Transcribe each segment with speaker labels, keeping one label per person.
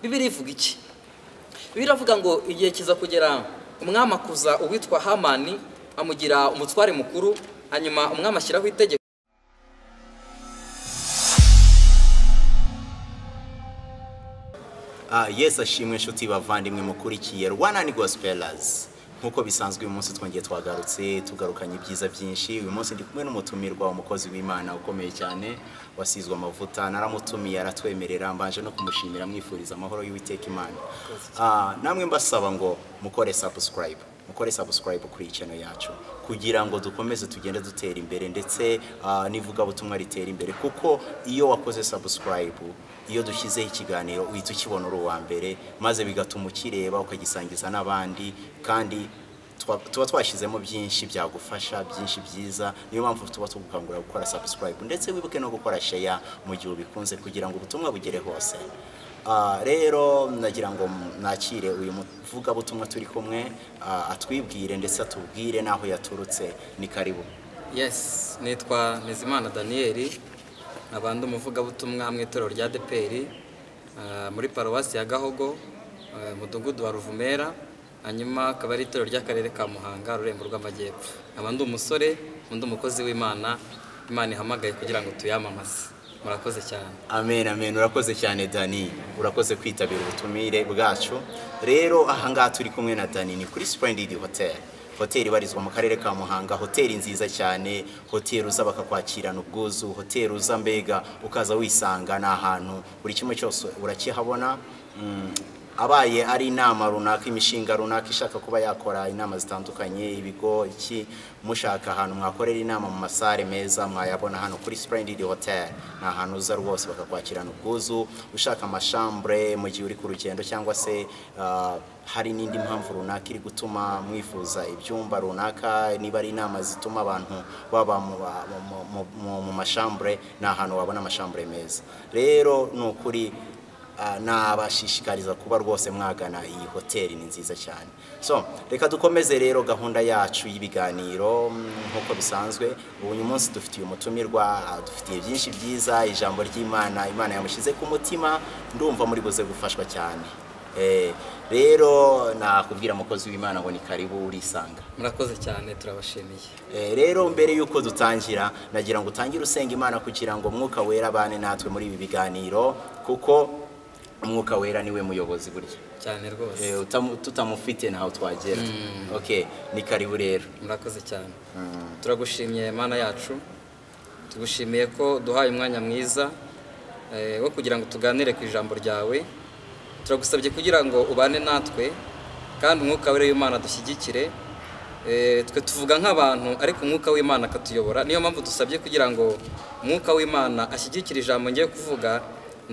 Speaker 1: bibiri ivuga iki biravuga ngo igihe kiza kugera umwami akuza uwitwa hamani amugira umutware mukuru hanyuma umwami ashyiraho itegeko
Speaker 2: Ah, yesu ashimwe inshuti bavandimwe mukurikiye rwanda ni gospelers nk'uko bisanzwe uyu munsi twongeye twagarutse tugarukanye ibyiza byinshi uyu munsi ndi kumwe n'umutumirwa umukozi w'imana ukomeye cyane wasizwe amavuta naramutumiye aratwemerera mbanje no kumushimira amwifuriza amahoro y'uwiteka imana Ah, namwe mbasaba ngo mukore subscribe mukore subscribe kuri iyi channel yacu kugira ngo dukomeze tugende dutera imbere ndetse ah, n'ivugabutumwa ritera imbere kuko iyo wakoze subscribe iyo dushyizeho ikiganiro uhita ukibona uri uwa mbere maze bigatuma ukireba ukagisangiza n'abandi kandi twa- tuba twashyizemo byinshi byagufasha byinshi byiza niyo mpamvu tuba tugukangurira gukora subscribe ndetse wibuke no gukora share mu gihe ubikunze kugira ngo ubutumwa bugere hose Ah, rero nagira ngo nakire uyu muvugabutumwa turi kumwe ah, atwibwire ndetse atubwire n'aho yaturutse ni karibu
Speaker 1: yesi nitwa nizimana daniyeli nkabanda umuvugabutumwa mu itorero rya deperi muri paruwasi ya gahogo eh, umudugudu wa ruvumera hanyuma akaba ari itorero ry'akarere ka muhanga rurembo rw'amajyepfo nkaba ndi umusore undi umukozi w'imana imana ihamagaye kugira ngo tuyamamaze murakoze cyane
Speaker 2: amen amen urakoze cyane dani urakoze kwitabira ubutumire bwacu rero ahangaha turi kumwe na dani ni kuri splendid hotel hoteli ibarizwa mu karere ka muhanga hoteli nziza cyane hoteli uza bakakwakirana ubwuzu hoteli uza mbega ukaza wisanga ni ahantu buri kimwe cyose urakihabona Mm, abaye ari inama runaka imishinga runaka ishaka kuba yakora inama zitandukanye ibigo iki mushaka ahantu mwakorera inama mu masare meza mwayabona hano kuri Splendid Hotel ni ahantu uza rwose bakakwakirana ubwuzu ushaka amashambure mu gihe uri ku rugendo cyangwa se ah, hari n'indi mpamvu runaka iri gutuma mwifuza ibyumba runaka niba ari inama zituma abantu baba mu, mu- mu, mu, mu mashambure ni ahantu wabona amashambure meza rero ni ukuri Ah, nabashishikariza kuba rwose mwagana iyi hoteli ni nziza cyane so reka dukomeze rero gahunda yacu y'ibiganiro mm, nk'uko bisanzwe uyu munsi dufitiye umutumirwa ah, dufitiye byinshi byiza ijambo ry'imana imana yamushyize ku mutima ndumva muri buze gufashwa cyane Eh, rero nakubwira umukozi w'imana ngo ni karibu urisanga
Speaker 1: murakoze cyane turabashimiye
Speaker 2: Eh, rero mbere y'uko dutangira nagira ngo utangire usenga imana kugira ngo umwuka wera abane natwe muri ibi biganiro kuko umwuka wera niwe muyobozi burya
Speaker 1: cyane rwose
Speaker 2: Eh, utamu- tutamufite ntaho twagera okay ni karibu rero
Speaker 1: murakoze cyane turagushimiye mana yacu tugushimiye ko duhaye umwanya mwiza eh, wo kugira ngo tuganire ku ijambo ryawe turagusabye kugira ngo ubane natwe kandi umwuka wera w'imana dushyigikire Eh, twe tuvuga nk'abantu ariko umwuka w'imana akatuyobora niyo mpamvu dusabye kugira ngo umwuka w'imana ashyigikire ijambo ngiye kuvuga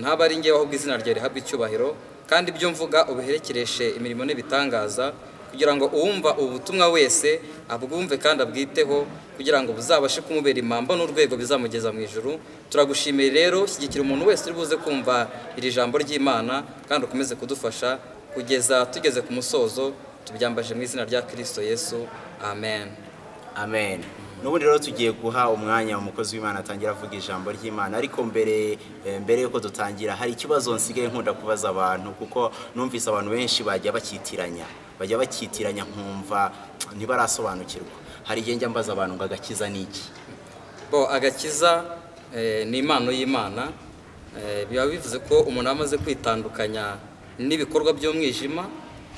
Speaker 1: ntaba ari ngewe ahubwo izina ryawe rihabwa icyubahiro kandi ibyo mvuga ubiherekereshe imirimo n'ibitangaza kugira ngo uwumva ubu butumwa wese abwumve kandi abwiteho kugira ngo buzabashe kumubera impamba n'urwego bizamugeza mu ijuru turagushimiye rero shyigikira umuntu wese uri buze kumva iri jambo ry'imana kandi ukomeze kudufasha kugeza tugeze ku musozo tubyambaje mu izina rya kirisito yesu amen
Speaker 2: amen n'ubundi rero tugiye guha umwanya umukozi w'imana atangira avuga ijambo ry'imana ariko mbere eh, mbere yuko dutangira hari ikibazo nsigaye nkunda kubaza abantu kuko numvise abantu benshi bajya bakitiranya bajya bakitiranya nkumva ntibarasobanukirwa hari igihe njya mbaza abantu ngo agakiza ni iki
Speaker 1: bo agakiza eh, ni impano y'imana Eh, biba bivuze ko umuntu aba amaze kwitandukanya n'ibikorwa by'umwijima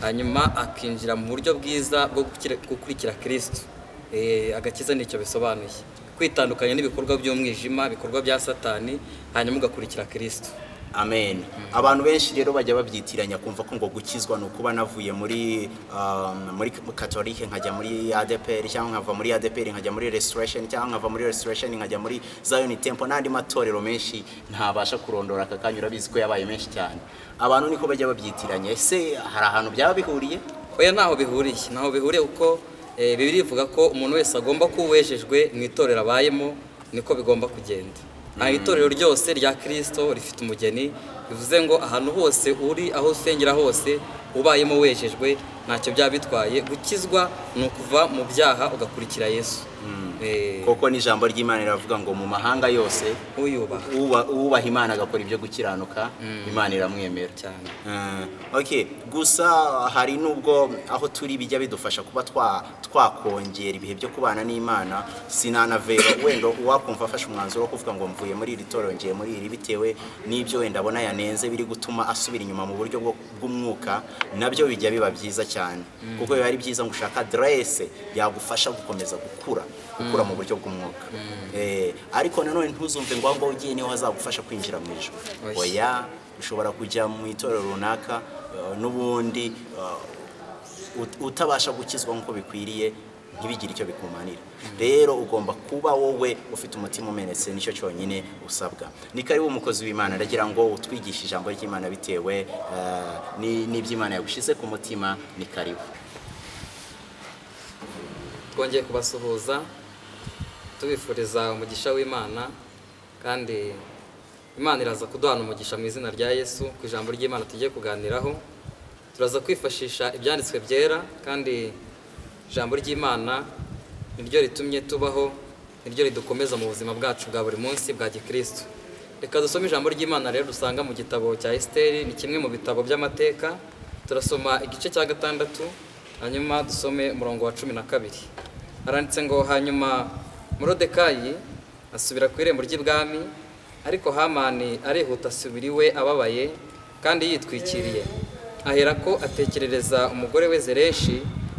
Speaker 1: hanyuma akinjira mu buryo bwiza bwo gukira- gukurikira kirisito Eh, agakiza nicyo bisobanuye kwitandukanya n'ibikorwa by'umwijima ibikorwa bya satani hanyuma ugakurikira kirisito
Speaker 2: amen abantu benshi rero bajya babyitiranya kumva ko ngo gukizwa ni ukuba navuye muri um, muri katolike nkajya muri adeperi cyangwa nkava muri adeperi nkajya muri restoration cyangwa nkava muri restoration nkajya muri zion temple n'andi matorero menshi ntabasha kurondora aka kanya urabizi ko yabaye menshi cyane abantu niko bajya babyitiranya ese hari ahantu byaba bihuriye
Speaker 1: oya ntaho bihuriye ntaho bihuriye kuko eh, bibiri ivuga ko umuntu wese agomba kuba uwejejwe mu itorero abayemo niko bigomba kugenda nta itorero ryose rya kirisito rifite umugeni bivuze ngo ahantu hose uri aho usengera hose ubayemo wejejwe ntacyo byaba bitwaye gukizwa ni ukuva mu byaha ugakurikira yesu Eh.
Speaker 2: kuko n'ijambo ry'imana riravuga ngo mu mahanga yose
Speaker 1: uyubaha
Speaker 2: uba- uwubaha imana agakora ibyo gukiranuka imana iramwemera
Speaker 1: cyane
Speaker 2: Ah, ok gusa hari n'ubwo aho turi bijya bidufasha kuba twa- twakongera ibihe byo kubana n'imana sinanavera wenda uwakumva afashe umwanzuro wo kuvuga ngo mvuye muri iri torero ngiye muri iri bitewe n'ibyo wenda abona yanenze biri gutuma asubira inyuma mu buryo bwo- bw'umwuka nabyo bijya biba byiza cyane kuko biba ari byiza ngo ushaka aderese yagufasha gukomeza gukura gukura mu buryo bw'umwuka Eh, ariko nanone ntuzumve ngo ahubwo ugiye niho hazagufasha kwinjira mu ijoro
Speaker 1: Oya.
Speaker 2: oya ushobora kujya mu itorero runaka eh, n'ubundi eh, ut- utabasha gukizwa nk'uko bikwiriye ntibigire icyo bikumanira rero ugomba kuba wowe ufite umutima umenetse nicyo cyonyine usabwa ni karibu umukozi w'imana ndagira ngo utwigishe ijambo ry'imana bitewe eh, ni- n'iby'imana yagushyize ku mutima ni karibu
Speaker 1: twongeye kubasuhuza tubifuriza umugisha w'imana kandi imana iraza kuduhana umugisha mu izina rya yesu ku ijambo ry'imana tugiye kuganiraho turaza kwifashisha ibyanditswe byera kandi ijambo ry'imana niryo ritumye tubaho niryo ridukomeza mu buzima bwacu bwa buri munsi bwa gikristo reka dusome ijambo ry'imana rero dusanga mu gitabo cya esiteri ni kimwe mu bitabo by'amateka turasoma igice cya gatandatu hanyuma dusome umurongo wa cumi na kabiri haranditse ngo hanyuma morodekayi asubira ku irembo ry'ibwami ariko hamani arihuta asubira iwe ababaye kandi yitwikiriye aherako atekerereza umugore we zereshi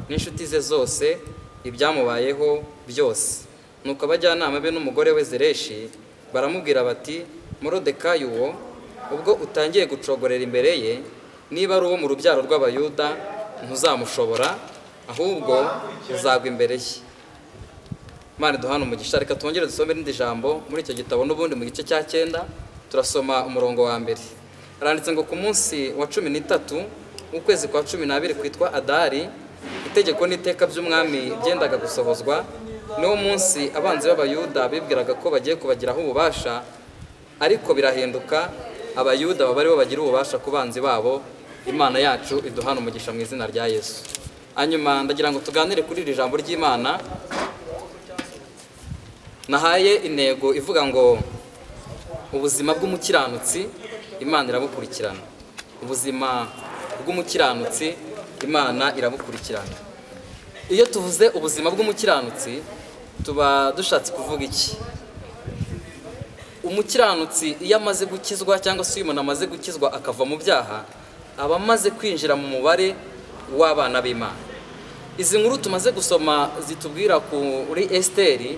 Speaker 1: n'inshuti ze zose ibyamubayeho byose nuko abajyanama be n'umugore we zereshi baramubwira bati morodekayi uwo ubwo utangiye gucogorera imbere ye niba ari uwo mu rubyaro rw'abayuda ntuzamushobora ahubwo uzagwa imbere ye Imana duhana umugisha reka twongere dusome irindi jambo muri icyo gitabo n'ubundi mu gice cya cyenda turasoma umurongo wa mbere haranditse ngo ku munsi wa cumi n'itatu w'ukwezi kwa cumi n'abiri kwitwa adari itegeko n'iteka by'umwami byendaga gusohozwa niwo munsi abanzi b'abayuda bibwiraga ko bagiye kubagiraho ububasha ariko birahinduka abayuda baba aribo bagira ububasha ku banzi babo imana yacu iduhana umugisha mu izina rya yesu hanyuma ndagira ngo tuganire kuri iri jambo ry'imana nahaye intego ivuga ngo ubuzima bw'umukiranutsi imana irabukurikirana ubuzima bw'umukiranutsi imana irabukurikirana iyo tuvuze ubuzima bw'umukiranutsi tuba dushatse kuvuga iki umukiranutsi iyo amaze gukizwa cyangwa se iyo umuntu amaze gukizwa akava mu byaha aba amaze kwinjira mu mubare w'abana b'imana izi nkuru tumaze gusoma zitubwira kuri esiteri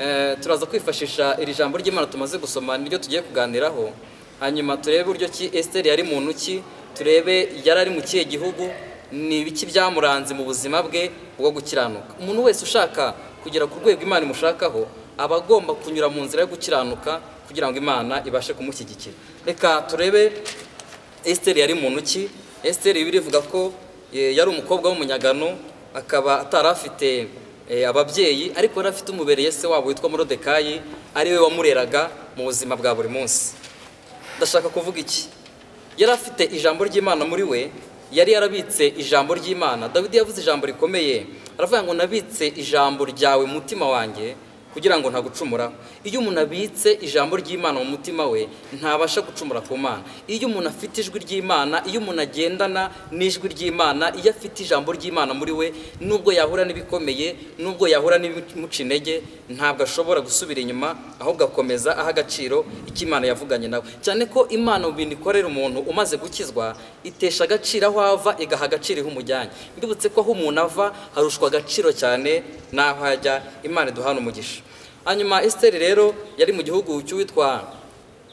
Speaker 1: eh, turaza kwifashisha iri jambo ry'imana tumaze gusoma niryo tugiye kuganiraho hanyuma turebe uburyo ki esiteri yari muntu ki turebe yari ari mu kihe gihugu ni ibiki byamuranze mu buzima bwe bwo gukiranuka umuntu wese ushaka kugera ku rwego imana imushakaho aba agomba kunyura mu nzira yo gukiranuka kugira ngo imana ibashe kumushyigikira reka turebe esiteri yari muntu ki esiteri bibiliya ivuga ko eh, yari umukobwa w'umunyagano akaba atari afite eh, ababyeyi ariko yari afite umubereye se wabo witwa morodekayi ariwe wamureraga mu buzima bwa buri munsi ndashaka kuvuga iki yari afite ijambo ry'imana muri we yari yarabitse ijambo ry'imana dawidi yavuze ijambo rikomeye aravuga ngo nabitse ijambo ryawe mu mutima wanjye kugira ngo ntagucumuraho iyo umuntu abitse ijambo ry'imana mu mutima we ntabasha gucumura ku mana iyo umuntu afite ijwi ry'imana iyo umuntu agendana n'ijwi ry'imana iyo afite ijambo ry'imana muri we nubwo yahura n'ibikomeye nubwo yahura n'ibimuca intege ntabwo ashobora gusubira inyuma ahubwo akomeza aha agaciro icyo imana yavuganye nawe cyane ko imana mu bintu ikorera umuntu umaze gukizwa itesha agaciro aho ava igaha agaciro aho umujyanye mbibutse ko aho umuntu ava harushwa agaciro cyane n'aho ajya imana iduhana umugisha hanyuma esiteri rero yari mu gihugu cy'uwitwa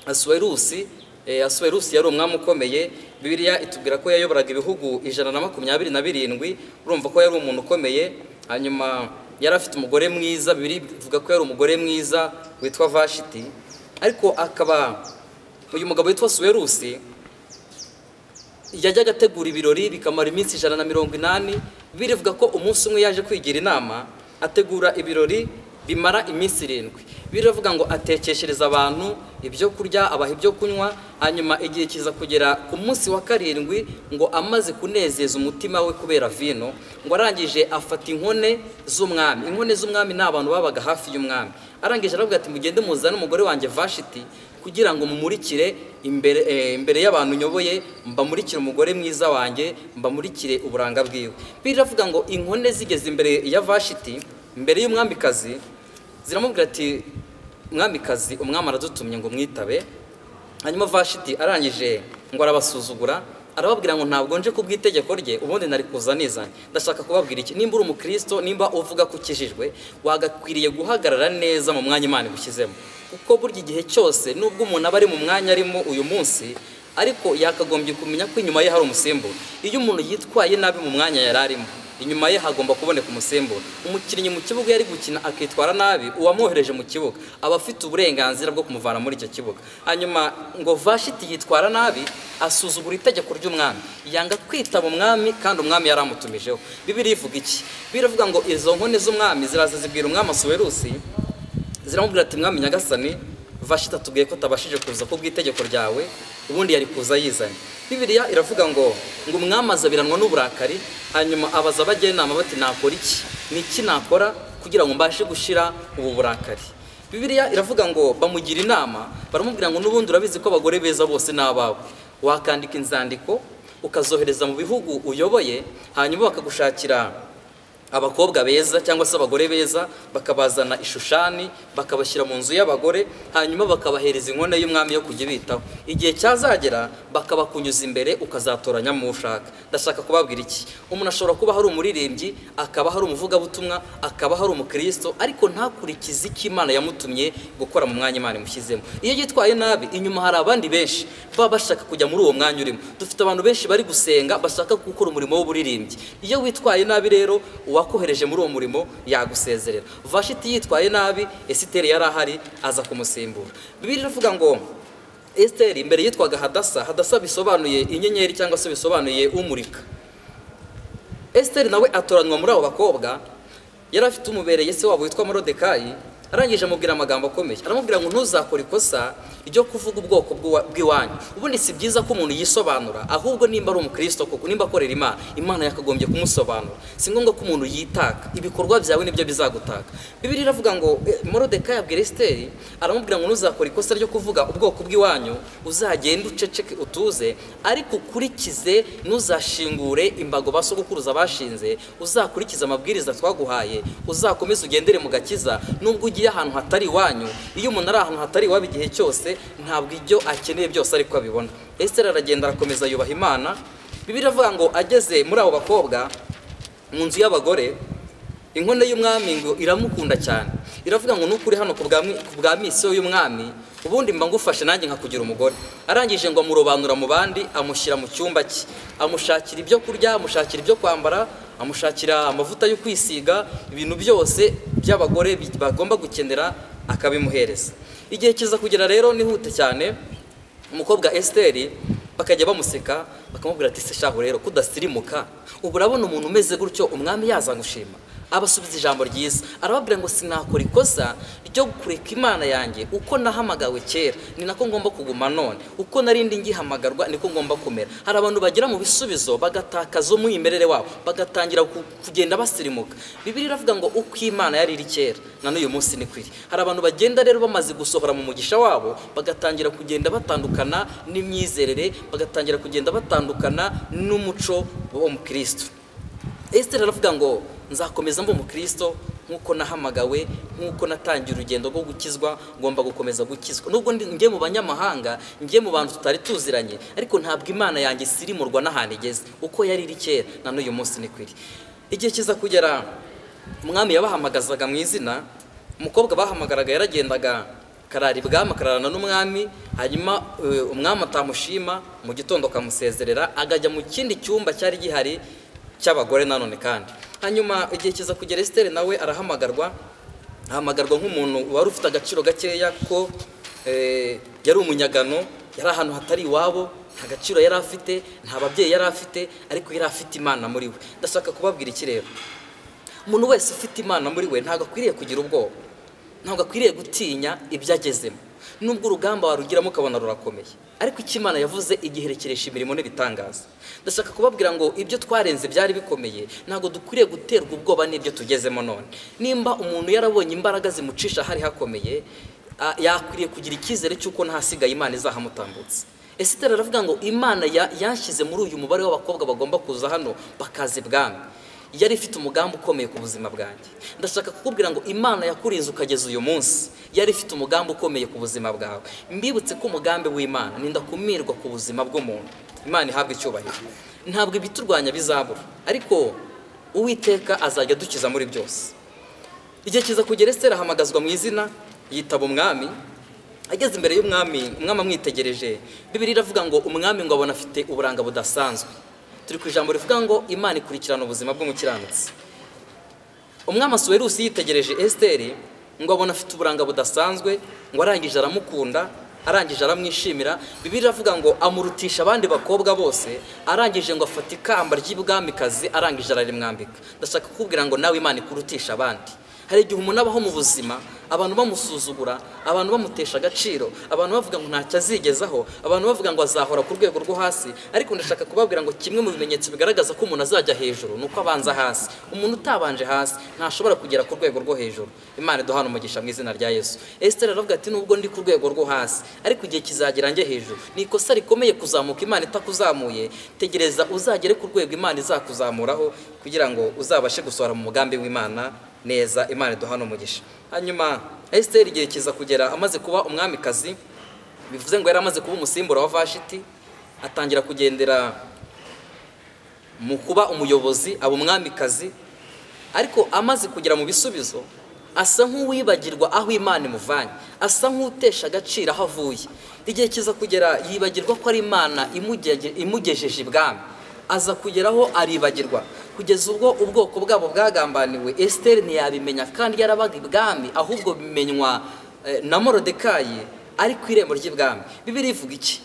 Speaker 1: asuwerusi Eh, asuwerusi yari umwami ukomeye bibiliya itubwira ko yayoboraga ibihugu ijana na makumyabiri na birindwi urumva ko yari umuntu ukomeye hanyuma yari afite umugore mwiza bibiri ivuga ko yari umugore mwiza witwa vashiti ariko akaba uyu mugabo witwa suwerusi yajyaga ategura ibirori bikamara iminsi ijana na mirongo inani birivuga ko umunsi umwe yaje kwigira inama ategura ibirori bimara iminsi irindwi biravuga ngo atekeshereza abantu ibyo kurya abaha ibyo kunywa hanyuma igihe kiza kugera ku munsi wa karindwi ngo amaze kunezeza umutima we kubera vino ngo arangije afata inkone z'umwami inkone z'umwami ni abantu babaga hafi y'umwami arangije aravuga ati mugende muzane umugore wanjye vashiti kugira ngo mumurikire imbere eh, imbere y'abantu nyoboye mbamurikire umugore mwiza wanjye mbamurikire uburanga bwiwe biravuga ngo inkone zigeze imbere ya vashiti imbere y'umwamikazi ziramubwira ati mwamikazi umwami aradutumye ngo mwitabe hanyuma vashiti arangije ngo arabasuzugura arababwira ngo ntabwo nje ku bw'itegeko rye ubundi nari kuza nizanye ndashaka kubabwira iki nimba uri umukristo nimba uvuga ko ukijijwe wagakwiriye guhagarara neza mu mwanya imana igushyizemo kuko burya igihe cyose nubwo umuntu aba ari mu mwanya arimo uyu munsi ariko yakagombye kumenya ko inyuma ye hari umusimbura iyo umuntu yitwaye nabi mu mwanya yari arimo inyuma ye hagomba kuboneka umusimbura umukinnyi mu kibuga yari gukina akitwara nabi uwamwohereje mu kibuga aba afite uburenganzira bwo kumuvana muri icyo kibuga hanyuma ngo vashiti yitwara nabi asuzugura itegeko ry'umwami yanga kwitaba umwami kandi umwami yari amutumijeho bibiri ivuga iki biravuga ngo izo nkone z'umwami ziraza zibwira umwami asuwerusi ziramubwira ati mwami nyagasani vashita tubwiye ko atabashije kuza ku bw'itegeko ryawe ubundi yari kuza yizanye bibiriya iravuga ngo ngo umwami azabiranwa n'uburakari hanyuma abaza abajya inama bati nakora iki ni iki nakora kugira ngo mbashe gushyira ubu burakari bibiriya iravuga ngo bamugira inama baramubwira ngo n'ubundi urabizi ko abagore beza bose ni abawe wakandika inzandiko ukazohereza mu bihugu uyoboye hanyuma bakagushakira abakobwa beza cyangwa se abagore beza bakabazana ishushani bakabashyira mu nzu y'abagore hanyuma bakabahereza inkono y'umwami yo kujya bitaho igihe cyazagera bakabakunyuza imbere ukazatoranyamo uwo ushaka ndashaka kubabwira iki umuntu ashobora kuba hari umuririmbyi akaba hari umuvugabutumwa akaba hari umukristo ariko ntakurikize icyo imana yamutumye gukora mu mwanya imana imushyizemo iyo yitwaye nabi inyuma hari abandi benshi baba bashaka kujya muri uwo mwanya urimo dufite abantu benshi bari gusenga bashaka gukora umurimo w'uburirimbyi iyo witwaye nabi rero uwa uwakohereje muri uwo murimo yagusezerera vashiti yitwaye nabi esiteri yari ahari aza kumusimbura bibiri iravuga ngo esiteri imbere yitwaga hadasa hadasa bisobanuye inyenyeri cyangwa se bisobanuye umurika esiteri nawe atoranywa muri abo bakobwa yari afite umubereye se wabo witwa morodekayi arangije amubwira amagambo akomeye aramubwira ngo ntuzakore ikosa ryo kuvuga ubwoko bw'iwanyu ubundi si byiza ko umuntu yisobanura ahubwo nimba ari umukristo koko nimba akorera imana imana yakagombye kumusobanura si ngombwa ko umuntu yitaka ibikorwa byawe nibyo bizagutaka bibiri iravuga ngo morodekayi abwira esiteri aramubwira ngo ntuzakore ikosa ryo kuvuga ubwoko bw'iwanyu uzagende uceceke utuze ariko ukurikize ntuzashingure imbago ba sogokuruza bashinze uzakurikize amabwiriza twaguhaye uzakomeze ugendere mu gakiza nubwo ugiye ahantu hatari iwanyu iyo umuntu ari ahantu hatari iwabo igihe cyose ntabwo ibyo akeneye byose ariko abibona esiteri aragenda arakomeza yubaha imana bibiri avuga ngo ageze muri abo bakobwa mu nzu y'abagore inkono y'umwami ngo iramukunda cyane iravuga ngo nukuri hano ku bwa misiyo y'umwami ubundi mba ngufashe nanjye nkakugira umugore arangije ngo amurobanura mu bandi amushyira mu cyumba cye amushakira ibyo kurya amushakira ibyo kwambara amushakira amavuta yo kwisiga ibintu byose by'abagore bagomba gukenera akabimuhereza igihe kiza kugera rero nihute cyane umukobwa esiteri bakajya bamuseka bakamubwira ati se shaho rero kudasirimuka ubu urabona umuntu umeze gutyo umwami yazagushima abasubiza ijambo ryiza arababwira ngo sinakora ikosa ryo kureka imana yanjye uko nahamagawe kera ni nako ngomba kuguma none uko narindi ngihamagarwa niko ngomba kumera hari abantu bagera mu bisubizo bagatakaza umwimerere wabo bagatangira kugenda basirimuka bibiri iravuga ngo uko imana yari iri kera na n'uyu munsi ni kwiri hari abantu bagenda rero bamaze gusohora mu mugisha wabo bagatangira kugenda batandukana n'imyizerere bagatangira kugenda batandukana n'umuco wo mu kirisitu esiteri aravuga ngo nzakomeza mba umukristo nk'uko nahamagawe nk'uko natangiye urugendo rwo gukizwa ngomba gukomeza gukizwa nubwo njye mu banyamahanga njye mu bantu tutari tuziranye ariko ntabwo imana yanjye isirimurwa n'ahantu igeze uko yari iri kera na n'uyu munsi ni kwiri igihe kiza kugera umwami yabahamagazaga mu izina umukobwa bahamagaraga yaragendaga karara ibwami akararana n'umwami hanyuma umwami atamushima mu gitondo akamusezerera akajya mu kindi cyumba cyari gihari cy'abagore nanone kandi hanyuma igihe kiza kugera esiteri nawe arahamagarwa ahamagarwa nk'umuntu wari ufite agaciro gakeya ko yari umunyagano yari ahantu hatari iwabo nta gaciro yari afite nta babyeyi yari afite ariko yari afite imana muri we ndashaka kubabwira iki rero umuntu wese ufite imana muri we ntabwo akwiriye kugira ubwoba ntabwo akwiriye gutinya ibyo agezemo nubwo urugamba warugiramo ukabona rurakomeye ariko icyo imana yavuze igiherekeresha imirimo n'ibitangaza ndashaka kubabwira ngo ibyo twarenze byari bikomeye ntabwo dukwiriye guterwa ubwoba n'ibyo tugezemo none nimba umuntu yarabonye imbaraga zimucisha hari hakomeye ah, yakwiriye kugira icyizere cy'uko ntahasigaye imana izahamutambutse esitera aravuga ngo imana ya- yanshyize muri uyu mubare w'abakobwa bagomba kuza hano bakaza ibwami yari ifite umugambi ukomeye ku buzima bwanjye ndashaka kukubwira ngo imana yakurinze ukageza uyu munsi yari ifite umugambi ukomeye ku buzima bwawe mbibutse ko umugambi w'imana ninda kumirwa ku buzima bw'umuntu imana ihabwa icyubahiro ntabwo ibiturwanya bizabura ariko uwiteka azajya adukiza muri byose igihe kiza kugera esitera ahamagazwa mu izina yitaba umwami ageze imbere y'umwami umwami amwitegereje bibiri iravuga ngo umwami ngo abona afite uburanga budasanzwe turi ku ijambo rivuga ngo imana ikurikirana ubuzima bw'umukiranutsi umwami asuwerusi yitegereje esiteri ngo abona afite uburanga budasanzwe ngo arangije aramukunda arangije aramwishimira bibiri iravuga ngo amurutisha abandi bakobwa bose arangije ngo afata ikamba ry'ibwamikazi arangije ararimwambika ndashaka kukubwira ngo nawe imana ikurutisha abandi hari igihe umuntu abaho mu buzima abantu bamusuzugura abantu bamutesha agaciro abantu bavuga ngo ntacyo azigezaho abantu bavuga ngo azahora ku rwego rwo hasi ariko ndashaka kubabwira ngo kimwe mu bimenyetso bigaragaza ko umuntu azajya hejuru ni uko abanza hasi umuntu utabanje hasi ntashobora kugera ku rwego rwo hejuru imana iduhana umugisha mu izina rya yesu esiteri aravuga ati nubwo ndi ku rwego rwo hasi ariko igihe kizagera njye hejuru ni ikosa rikomeye kuzamuka imana itakuzamuye tegereza uzagere ku rwego imana izakuzamuraho kugira ngo uzabashe gusohora mu mugambi w'imana neza imana iduhana umugisha hanyuma esiteri igihe kiza kugera amaze kuba umwamikazi bivuze ngo yari amaze kuba umusimbura wa vashiti atangira kugendera mu kuba umuyobozi aba umwamikazi ariko amaze kugera mu bisubizo asa nk'uwibagirwa aho imana imuvanye asa nk'utesha agaciro aho avuye igihe kiza kugera yibagirwa ko ari imana imugeje- imugejeje ibwami aza kugeraho aribagirwa kugeza ubwo ubwoko bwabo bwagambaniwe esiteri ntiyabimenya kandi yarabaga ibwami ahubwo bimenywa eh, na morodekayi ari ku irembo ry'ibwami bibiri ivuga iki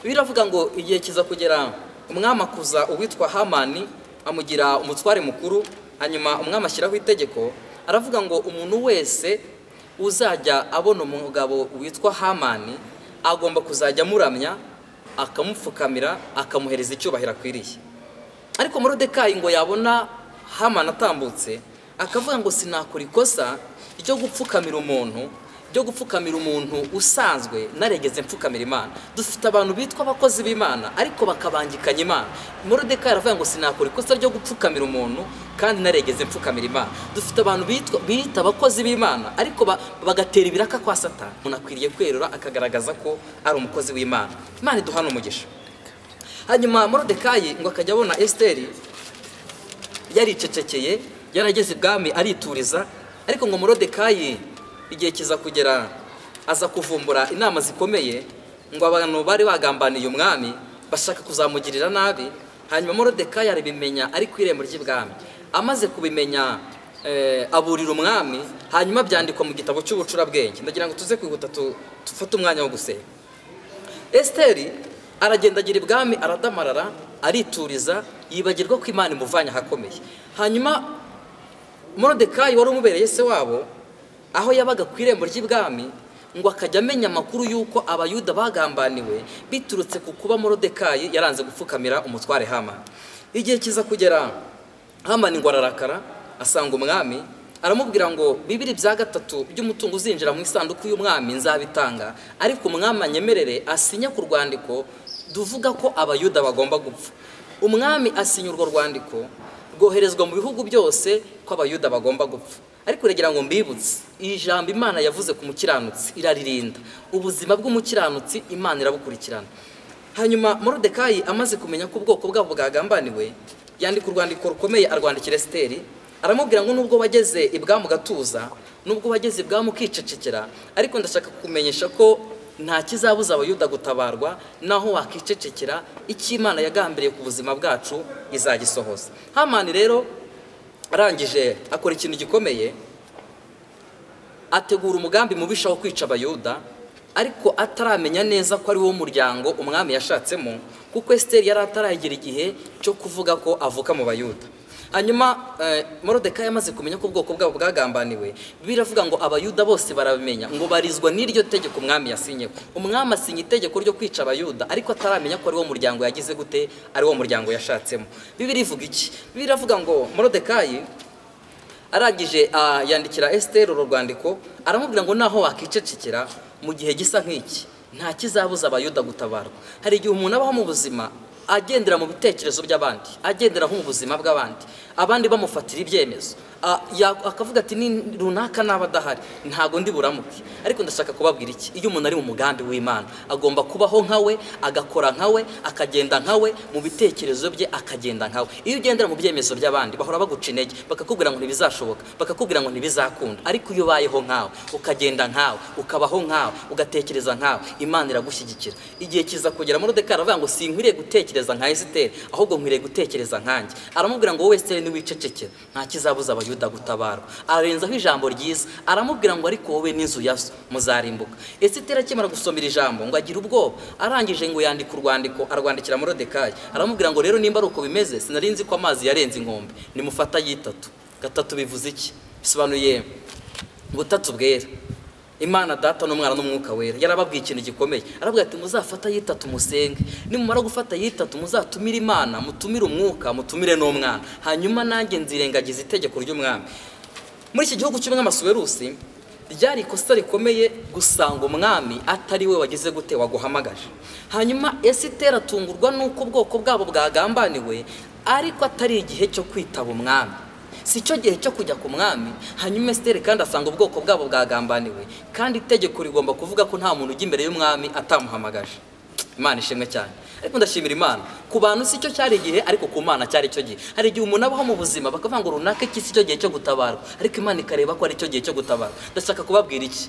Speaker 1: biravuga ngo igihe kiza kugera umwami akuza uwitwa hamani amugira umutware mukuru hanyuma umwami ashyiraho itegeko aravuga ngo umuntu wese uzajya abona umugabo witwa hamani agomba kuzajya amuramya akamupfukamira akamuhereza icyubahiro akwiriye ariko morodekayi ngo yabona hamani atambutse akavuga ngo sinakora ikosa ryo gupfukamira umuntu ryo gupfukamira umuntu usanzwe naregeze mpfukamira imana dufite abantu bitwa abakozi b'imana ariko bakabangikanya imana morodekayi aravuga ngo sinakora ikosa ryo gupfukamira umuntu kandi naregeze mpfukamira imana dufite abantu bitwa bita abakozi b'imana ariko ba- bagatera ibiraka kwa satani umuntu akwiriye kwerura akagaragaza ko ari umukozi w'imana imana iduhana umugisha hanyuma morodekayi ngo akajya abona esiteri yaricecekeye yarageze ibwami arituriza ariko ngo morodekayi igihe kiza kugera aza kuvumbura inama zikomeye ngo abantu bari bagambaniye umwami bashaka kuzamugirira nabi hanyuma morodekayi arabimenya ari ku irembo ry'ibwami amaze kubimenya eh, aburira umwami hanyuma byandikwa mu gitabo cy'ubucurabwenge ndagira ngo tuze kwihuta tu- dufate umwanya wo gusenga esiteri aragenda agira ibwami aradamarara arituriza yibagirwa ko imana imuvanye ahakomeye hanyuma morodekayi wari umubereye se wabo aho yabaga ku irembo ry'ibwami ngo akajya amenya amakuru y'uko abayuda bagambaniwe biturutse ku kuba morodekayi yaranze gupfukamira umutware hamani igihe kiza kugera hamani ngo ararakara asanga umwami aramubwira ngo bibiri bya gatatu by'umutungo uzinjira mu isanduku y'umwami nzabitanga ariko umwami anyemerere asinye ku rwandiko duvuga ko abayuda bagomba gupfa umwami asinya urwo rwandiko rwoherezwa mu bihugu byose ko abayuda bagomba gupfa ariko uragira ngo mbibutse iri jambo imana yavuze ku mukiranutsi iraririnda ubuzima bw'umukiranutsi imana irabukurikirana hanyuma morodekayi amaze kumenya ko ubwoko bwabo bwagambaniwe yandika urwandiko rukomeye arwandikira esiteri aramubwira ngo nubwo wageze ibwami ugatuza nubwo wageze ibwami ukicecekera ariko ndashaka kukumenyesha ko nta kizabuza abayuda gutabarwa naho wakicecekera icyo imana yagambiriye ku buzima bwacu izagisohoza hamani rero arangije akora ikintu gikomeye ategura umugambi mubisha wo kwica abayuda ariko ataramenya neza ko ari wo muryango umwami yashatsemo kuko esiteri yari ataragera igihe cyo kuvuga ko avuka mu bayuda hanyuma eh, morodekayi yamaze kumenya ko ubwoko bwabo bwagambaniwe biravuga ngo abayuda bose barabimenya ngo barizwa n'iryo tegeko umwami yasinyeho umwami asinya itegeko ryo kwica abayuda ariko ataramenya ko ari wo muryango yagize gute ari wo muryango yashatsemo bibiri ivuga iki bibiri iravuga ngo morodekayi arangije ah, yandikira esiteri uru rwandiko aramubwira ngo naho wakicecekera mu gihe gisa nk'iki nta kizabuza abayuda gutabarwa hari igihe umuntu abaho mu buzima agendera mu bitekerezo by'abandi agendera mu buzima bw'abandi abandi bamufatira ibyemezo Ah, ya- akavuga ati ni runaka naba adahari ntago ndi buramuke ariko ndashaka kubabwira iki iyo umuntu ari mu mugambi w'imana agomba kubaho nkawe agakora nkawe akagenda nkawe mu bitekerezo bye akagenda nkawe iyo ugendera mu byemezo by'abandi bahora baguca intege bakakubwira ngo ntibizashoboka bakakubwira ngo ntibizakunda ariko iyo ubayeho nkawe ukagenda nkawe ukabaho nkawe ugatekereza nkawe imana iragushyigikira igihe kiza kugera muri dekari aravuga ngo sinkwiriye gutekereza nka esiteri ahubwo nkwiriye gutekereza nkanjye aramubwira ngo wowe esiteri niwicecekera nta kizabuza abayuda gutabarwa arenzaho ijambo ryiza aramubwira ngo ariko wowe n'inzu ya so muzarimbuka esiteri akimara gusomera ijambo ngo agire ubwoba arangije ngo yandika urwandiko arwandikira morodekayi aramubwira ngo rero nimba ari uko bimeze sinari nzi ko amazi yarenze inkombe nimufata yitatu gatatu bivuze iki bisobanuye butatu bwera imana data n'umwana n'umwuka wera yarababwiye ikintu gikomeye aravuga ati muzafata yitatu musenge nimumara gufata yitatu muzatumire imana mutumire umwuka mutumire n'umwana hanyuma nanjye nzirengagiza itegeko ry'umwami muri iki gihugu cy'umwami asuwerusi ryari ikosa rikomeye gusanga umwami atari we wagize gute waguhamagaje hanyuma esiteri atungurwa n'uko ubwoko bwabo bwagambaniwe ariko atari igihe cyo kwitaba umwami si cyo gihe cyo kujya ku mwami hanyuma esiteri kandi asanga ubwoko bwabo bwagambaniwe kandi itegeko rigomba kuvuga ko nta muntu ujya imbere y'umwami atamuhamagaje imana ishimwe cyane ariko ndashimira imana ku bantu si cyo cyari igihe ariko ku mana cyari cyo gihe hari igihe umuntu abaho mu buzima bakavuga ngo runaka iki si cyo gihe cyo gutabarwa ariko imana ikareba ko ari cyo gihe cyo gutabarwa ndashaka kubabwira iki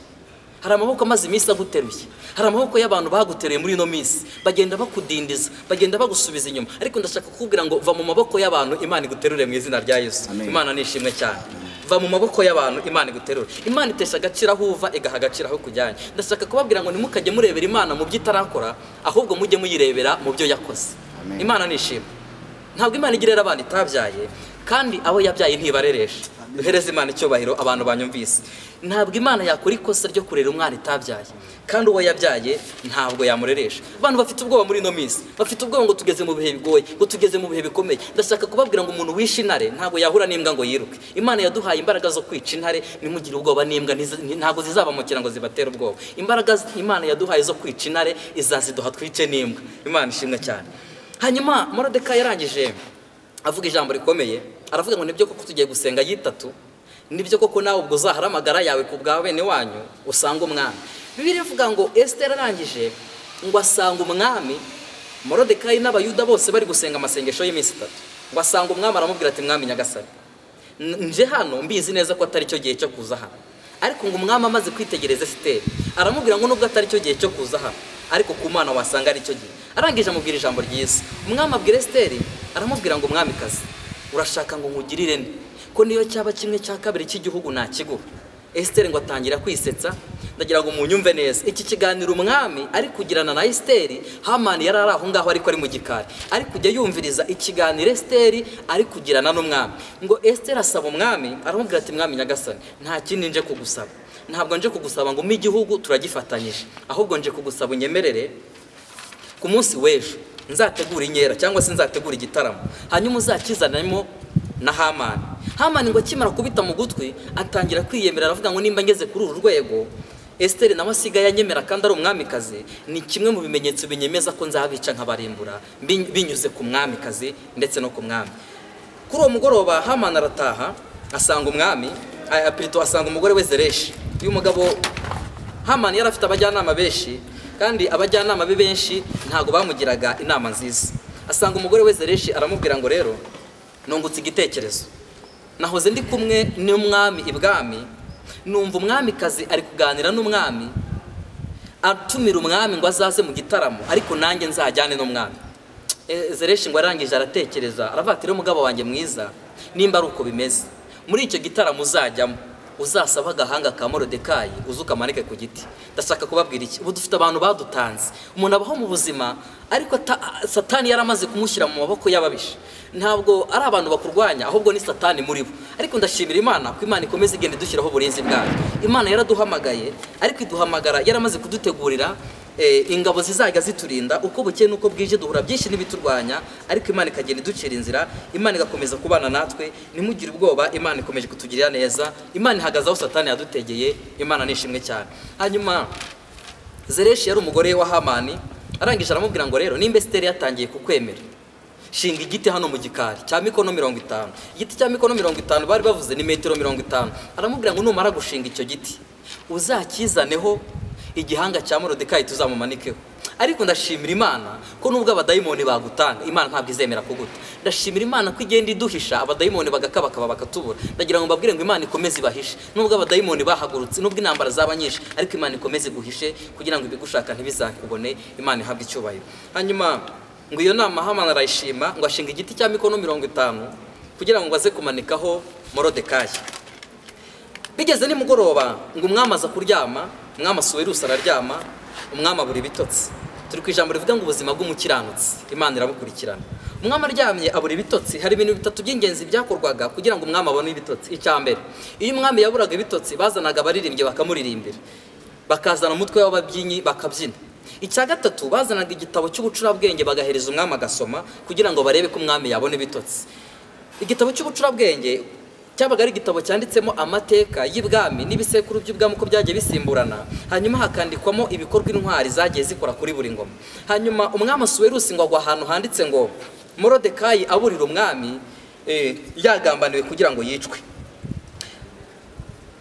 Speaker 1: hari amaboko amaze iminsi aguteruye hari amaboko y'abantu baguteruye muri ino minsi bagenda bakudindiza bagenda bagusubiza inyuma ariko ndashaka kukubwira ngo va mu maboko y'abantu imana iguterure mu izina rya yesu
Speaker 2: Amen.
Speaker 1: imana ni ishimwe cyane va mu maboko y'abantu imana iguterure imana itesha agaciro aho uva igaha agaciro aho kujyanye ndashaka kubabwira ngo ntimukajye murebera imana mu byo itarakora ahubwo mujye muyirebera mu byo yakoze
Speaker 2: Amen.
Speaker 1: imana ni ishimwe ntabwo imana igirira abana itabyaye kandi abo yabyaye ntibareresha duhereze imana icyubahiro abantu banyumvise ntabwo imana yakora ikosa ryo kurera umwana itabyaye kandi uwo yabyaye ntabwo yamureresha abantu bafite ubwoba muri ino minsi bafite ubwoba ngo tugeze mu bihe bigoye ngo tugeze mu bihe bikomeye ndashaka kubabwira ngo umuntu wishe intare ntabwo yahura n'imbwa ngo yiruke imana yaduhaye imbaraga zo kwica intare ntimugire ubwoba n'imbwa ntiza- ntabwo zizabamukira ngo zibatere ubwoba imbaraga z- imana yaduhaye zo kwica intare izaziduha twice n'imbwa imana ishimwe cyane hanyuma morodeka yarangije avuga ijambo rikomeye aravuga ngo nibyo koko tugiye gusenga yitatu nibyo koko nawe ubwo uzahara amagara yawe ku bwa bene wanyu usanga umwami bibiri ivuga ngo esiteri arangije ngo asanga umwami morodekayi n'abayuda bose bari gusenga amasengesho y'iminsi itatu ngo asanga umwami aramubwira ati mwami nyagasani N- nje hano mbizi neza ko atari cyo gihe cyo kuza hano ariko ngo umwami amaze kwitegereza esiteri aramubwira ngo nubwo atari cyo gihe cyo kuza hano ariko ku mana wasanga ari cyo gihe arangije amubwira ijambo ryiza umwami abwira esiteri aramubwira ngo umwamikazi urashaka ngo nkugirire nde ko niyo cyaba kimwe cya kabiri cy'igihugu nakiguha esiteri ngo atangira kwisetsa ndagira ngo munyumve neza iki kiganiro umwami ari kugirana na esiteri hamani yari ari aho ngaho ariko ari mu gikari ari kujya yumviriza ikiganiro esiteri ari kugirana n'umwami ngo esiteri asaba umwami aramubwira ati mwami nyagasani nta kindi nje kugusaba ntabwo nje kugusaba ngo umpe igihugu turagifatanyije ahubwo nje kugusaba unyemerere ku munsi w'ejo nzategura inkera cyangwa se nzategura igitaramo hanyuma uzakizanemo na hamani hamani ngo akimara kubita mu gutwi atangira kwiyemera aravuga ngo nimba ngeze kuri uru rwego esiteri nawe asigaye anyemera kandi ari umwamikazi ni kimwe mu bimenyetso binyemeza ko nzabica nkabarimbura bin- binyuze ku mwamikazi ndetse no ku mwami kuri uwo mugoroba hamani arataha asanga umwami ah, pirito asanga umugore we zereshi uyu mugabo hamani yari afite abajyanama benshi kandi abajyanama be benshi ntabwo bamugiraga inama nziza asanga umugore we zereshi aramubwira ngo rero nungutse igitekerezo nahoze ndi kumwe n'umwami ibwami numva umwamikazi ari kuganira n'umwami atumira umwami ngo azaze mu gitaramo ariko nanjye nzajyane n'umwami Eh, zereshi ngo arangije aratekereza aravatira umugabo wanjye mwiza nimba ari uko bimeze muri icyo gitaramo uzajyamo uzasaba agahanga ka morodekayi uze ukamanike ku giti ndashaka kubabwira iki ubu dufite abantu badutanze umuntu abaho mu buzima ariko ata- satani yari amaze kumushyira mu maboko y'ababisha ntabwo ari abantu bakurwanya ahubwo ni satani muri bo ariko ndashimira imana ko imana ikomeza igenda idushyiraho uburinzi bwayo imana yaraduhamagaye ariko iduhamagara yaramaze kudutegurira Eh, ingabo zizajya ziturinda uko bukeye n'uko bwije duhura byinshi n'ibiturwanya ariko imana ikagenda iducira inzira imana igakomeza kubana natwe ntimugire ubwoba imana ikomeje kutugirira neza imana ihagaze aho satani yadutegeye imana ni ishimwe cyane hanyuma zereshi yari umugore wa hamani arangije aramubwira ngo rero nimba esiteri yatangiye kukwemera shinga igiti hano mu gikari cya mikono mirongo itanu igiti cya mikono mirongo itanu bari bavuze ni metero mirongo itanu aramubwira ngo numara gushinga icyo giti uzakizaneho igihanga cya morodekayi tuzamumanikeho ariko ndashimira imana ko nubwo abadayimoni bagutanga imana ntabwo izemera kuguta ndashimira imana ko igenda iduhisha abadayimoni bagakabakaba bakatubura ndagira ngo mbabwire ngo imana ikomeze ibahishe nubwo abadayimoni bahagurutse nubwo intambara zaba nyinshi ariko imana ikomeze iguhishe kugira ngo ibigushaka ntibizakubone imana ihabwe icyubahiro hanyuma ngo iyo nama hamana arayishima ngo ashinga igiti cya mikono mirongo itanu kugira ngo aze kumanikaho morodekayi bigeze nimugoroba ngo umwami aza kuryama umwami asuwe rusa araryama umwami abura ibitotsi turi ku ijambo rivuga ngo ubuzima bw'umukiranutsi imana irabukurikirana umwami aryamye abura ibitotsi hari ibintu bitatu by'ingenzi byakorwaga kugira ngo umwami abone ibitotsi icya mbere iyo umwami yaburaga ibitotsi bazanaga abaririmbyi bakamuririmbira bakazana umutwe w'ababyinnyi bakabyina icya gatatu bazanaga igitabo cy'ubucurabwenge bagahereza umwami agasoma kugira ngo barebe ko umwami yabona ibitotsi igitabo cy'ubucurabwenge cyabaga ari igitabo cyanditsemo amateka y'ibwami n'ibisekuru by'ubwami uko byagiye bisimburana hanyuma hakandikwamo ibikorwa intwari zagiye zikora kuri buri ngoma hanyuma umwami asuwerusi ngo agwa ahantu handitse ngo morodekayi aburira umwami eh, yagambaniwe kugira ngo yicwe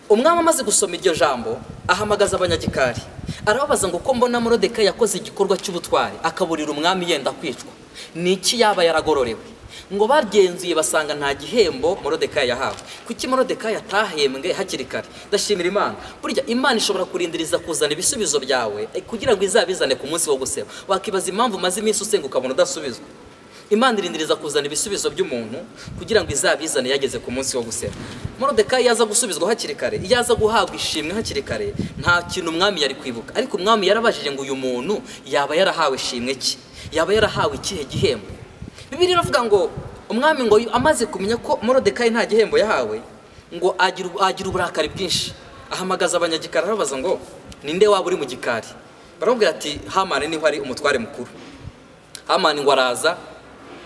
Speaker 1: umwami amaze gusoma iryo jambo ahamagaza abanyagikari arababaza ngo ko mbona morodeka yakoze igikorwa cy'ubutwari akaburira umwami yenda kwicwa ni iki yaba yaragororewe ngo bagenzuye basanga nta gihembo morodeka yahawe kuki morodeka yatahembwe hakiri kare ndashimira imana burya imana ishobora kurindiriza kuzana ibisubizo byawe eh, kugira ngo izabizane ku munsi wo guseba wakibaza impamvu umaze iminsi usenga ukabona udasubizwa imana irindiriza kuzana ibisubizo by'umuntu kugira ngo izabizane yageze ku munsi wo gusera morodekayi yaza gusubizwa hakiri kare iyo aza guhabwa ishimwe hakiri kare nta kintu umwami yari kwibuka ariko umwami yarabajije ngo uyu muntu yaba yarahawe ishimwe ki yaba yarahawe ikihe gihembo bibiri iravuga ngo umwami ngo amaze kumenya ko morodekayi nta gihembo yahawe ngo agira ubu- agira uburakari bwinshi ahamagaza abanyagikari arababaza ngo ninde waba uri mu gikari baramubwira ati hamani niho ari umutware mukuru hamani ngo araza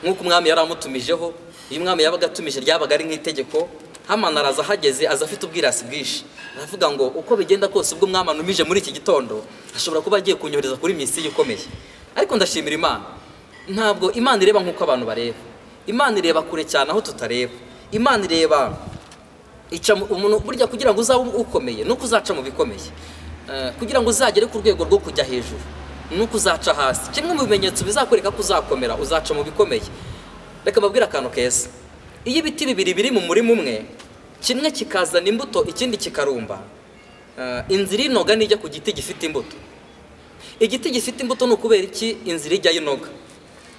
Speaker 1: nk'uko umwami yari amutumijeho iyo umwami yabaga atumije ryabaga ari nk'itegeko hamani araza ahageze aza afite ubwirasi bwinshi aravuga ngo uko bigenda kose ubwo umwami anumije muri iki gitondo ashobora kuba agiye kunyohereza kuri misiyo ikomeye ariko ndashimira imana ntabwo imana ireba nk'uko abantu bareba imana ireba kure cyane aho tutareba imana ireba ica mu- umuntu burya kugira ngo uzabe ukomeye nuko uzaca mu bikomeye Eh, kugira ngo uzagere ku rwego rwo kujya hejuru nuko uzaca hasi kimwe mu bimenyetso bizakwereka ko uzakomera uzaca mu bikomeye reka mbabwire akantu keza iyo ibiti bibiri biri mu murima umwe kimwe kikazana imbuto ikindi kikarumba eh, inzira inoga nijya ku giti gifite imbuto igiti gifite imbuto ni ukubera iki inzira ijyayo inoga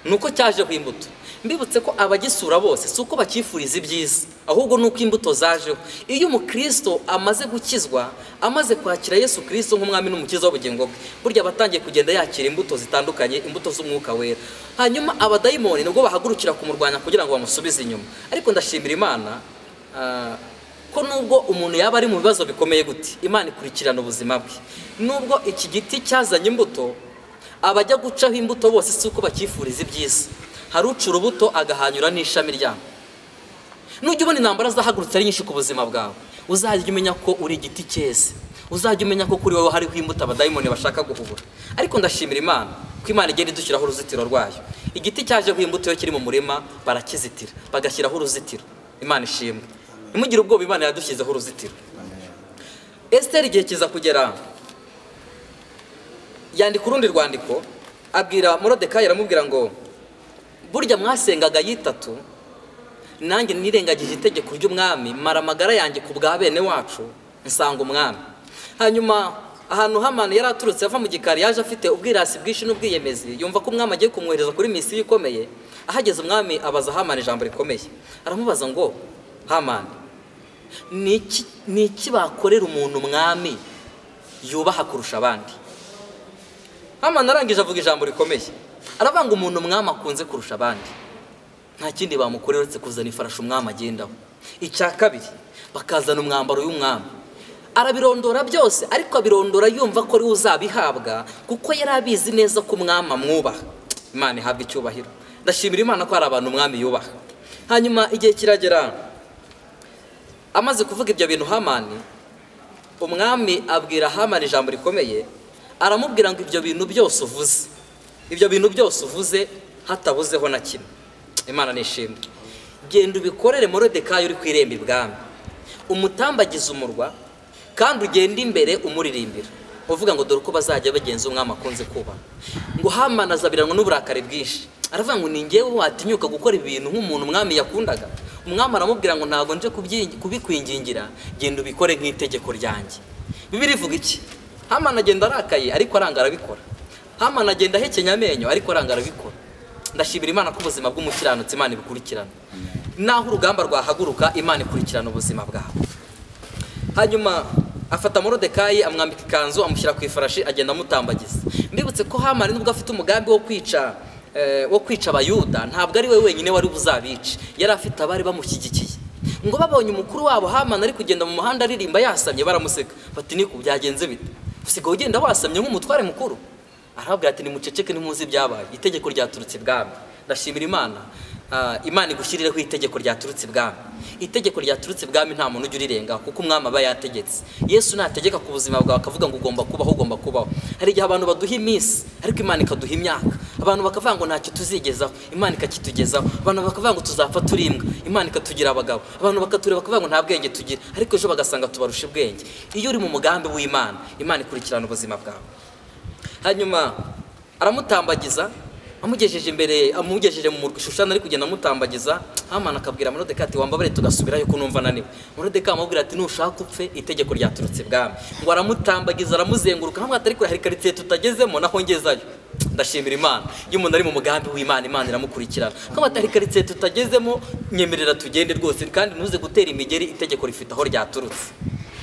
Speaker 1: ni uko cyajeho imbuto mbibutse ko abagisura bose si uko bakifuriza ibyiza ahubwo ni uko imbuto zajeho iyo umukristo amaze gukizwa amaze kwakira yesu kirisito nk'umwami n'umukiza w'ubugingo bwe burya aba atangiye kugenda yakira imbuto zitandukanye imbuto z'umwuka wera hanyuma abadayimoni nibwo bahagurukira kumurwanya kugira ngo bamusubize inyuma ariko ndashimira imana ah, ko nubwo umuntu yaba ari mu bibazo bikomeye gute imana ikurikirana ubuzima bwe nubwo iki giti cyazanye imbuto abajya gucaho imbuto bose si uko bakifuriza ibyiza hari uca urubuto agahanyura n'ishami ryabo nujya ubona intambara zahagurutse ari nyinshi ku buzima bwawe uzajya umenya ko uri igiti cyeze uzajya umenya ko kuri wowe hariho imbuto abadayimoni bashaka guhubura ariko ndashimira imana ko imana igenda idushyiraho uruzitiro rwayo igiti cyajeho imbuto iyo kiri mu murima barakizitira bagashyiraho uruzitiro imana ishimwe ntimugire ubwoba imana yadushyizeho uruzitiro esiteri igihe kiza kugera yandika urundi rwandiko abwira morodekayi aramubwira ngo burya mwasengaga yitatu nanjye nirengagije itegeko ry'umwami mara amagara yanjye ku bwa bene wacu nsanga umwami hanyuma ahantu hamani yari aturutse ava mu gikari yaje afite ubwirasi bwinshi n'ubwiyemezi yumva ko umwami agiye kumwohereza kuri misiyo ikomeye ahageze umwami abaza hamani ijambo rikomeye aramubaza ngo hamani ni iki- ni iki bakorera umuntu umwami yubaha kurusha abandi hamana arangije avuga ijambo rikomeye aravanga umuntu umwami akunze kurusha abandi nta kindi bamukorera uretse kuzana ifarashi umwami agendaho icya kabiri bakazana umwambaro w'umwami arabirondora byose ariko abirondora yumva ko ari we uzabihabwa kuko yari abizi neza ko umwami amwubaha imana ihabwa icyubahiro ndashimira imana ko hari abantu umwami yubaha hanyuma igihe kiragera amaze kuvuga ibyo bintu hamani umwami abwira hamani ijambo rikomeye aramubwira ngo ibyo bintu byose uvuze ibyo bintu byose uvuze hatabuzeho na kimwe imana nishimwe genda ubikorere morodekayi uri ku irembo ibwami umutambagize umurwa kandi ugende imbere umuririmbira uvuga ngo dore uko bazajya bagenza umwami akunze kuba ngo hamana azabiranwa n'uburakari bwinshi aravuga ngo ni ngewe watinyuka gukora ibintu nk'umuntu umwami yakundaga umwami aramubwira ngo ntabwo nje kubyi- kubikwingingira genda ubikore nk'itegeko ryanjye bibiri ivuga iki hamana agenda arakaye ariko aranga arabikora hamana agenda ahekenya amenyo ariko aranga arabikora ndashimira imana ko ubuzima bw'umukiranutsi imana ibikurikirana naho urugamba rwahaguruka imana ikurikirana ubuzima bwawe hanyuma afata morodekayi amwambika ikanzu amushyira ku ifarashi agenda amutambagiza mbibutse ko hamani nubwo afite umugambi wo kwica eh, wo kwica abayuda ntabwo ari we wenyine wari buzabice yari afite abari bamushyigikiye ngo babonye umukuru wabo hamani ari kugenda mu muhanda aririmba yasamye baramuseka bati niko byagenze bite usigaye ugenda wasamye nk'umutware mukuru arababwira ati nimuceceke ntimuzi ibyabaye itegeko ryaturutse ibwami ndashimira imana ah, imana igushyirireho itegeko ryaturutse ibwami itegeko ryaturutse ibwami nta muntu ujya urirengaho kuko umwami aba yategetse yesu nategeka ku buzima bwawe akavuga ngo ugomba kubaho ugomba kubaho hari igihe abantu baduha iminsi ariko imana ikaduha imyaka abantu bakavuga ngo ntacyo tuzigezaho imana ikakitugezaho abantu bakavuga ngo tuzapfa turi imbwa imana ikatugira abagabo abantu bakatureba bakavuga ngo nta bwenge tugira ariko ejo bagasanga tubarusha ubwenge iyo uri mu mugambi w'imana imana ikurikirana ubuzima bwawe hanyuma aramutambagiza amugejeje imbere amugejeje mu shushana ari kugenda amutambagiza hamana akabwira morodeka ati wambabare tugasubirayo ko numva ananiwe morodeka amubwira ati nushaka upfe itegeko ryaturutse ibwami ngo aramutambagiza aramuzenguruka hamwe atari kure hari karitsiye tutagezemo naho ngezayo ndashimira imana iyo umuntu ari mu mugambi w'imana imana iramukurikirana nk'aho atari karitsiye tutagezemo nyemerera tugende rwose kandi ntuze gutera imigeri itegeko rifite aho ryaturutse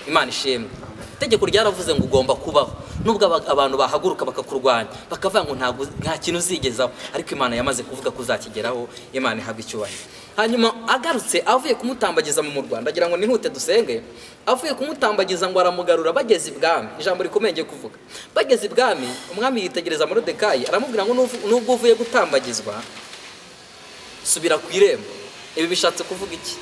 Speaker 1: imana ishimwe itegeko ryaravuze ngo ugomba kubaho nubwo aba- abantu bahaguruka bakakurwanya bakavuga ngo ntabwo nta kintu uzigezaho ariko imana yamaze kuvuga ko uzakigeraho imana ihabwa icyubahiro hanyuma agarutse avuye kumutambagiza mu murwa ndagira ngo nihute dusenge avuye kumutambagiza ngo aramugarura bageze ibwami ijambo rikomeye ngiye kuvuga bageze ibwami umwami yitegereza morodekayi aramubwira ngo "Nuvu- nubwo uvuye gutambagizwa subira ku irembo ibi bishatse kuvuga iki